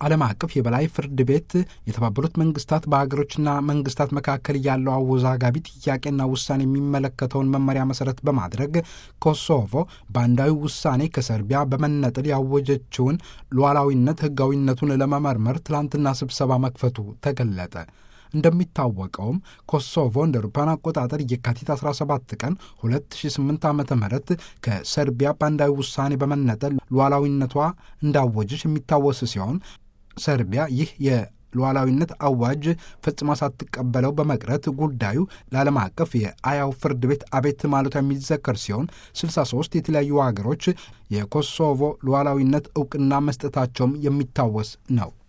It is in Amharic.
ዓለም አቀፍ የበላይ ፍርድ ቤት የተባበሩት መንግስታት በሀገሮችና መንግስታት መካከል ያለው አወዛጋቢ ጥያቄና ውሳኔ የሚመለከተውን መመሪያ መሰረት በማድረግ ኮሶቮ በአንዳዊ ውሳኔ ከሰርቢያ በመነጠል ያወጀችውን ሉዓላዊነት ህጋዊነቱን ለመመርመር ትላንትና ስብሰባ መክፈቱ ተገለጠ። እንደሚታወቀውም ኮሶቮ እንደ አውሮፓውያን አቆጣጠር የካቲት 17 ቀን 2008 ዓ ም ከሰርቢያ በአንዳዊ ውሳኔ በመነጠል ሉዓላዊነቷ እንዳወጀች የሚታወስ ሲሆን ሰርቢያ ይህ የሉዓላዊነት አዋጅ ፈጽማ ሳትቀበለው በመቅረት ጉዳዩ ለዓለም አቀፍ የአያው ፍርድ ቤት አቤት ማለቷ የሚዘከር ሲሆን 63 የተለያዩ ሀገሮች የኮሶቮ ሉዓላዊነት እውቅና መስጠታቸውም የሚታወስ ነው።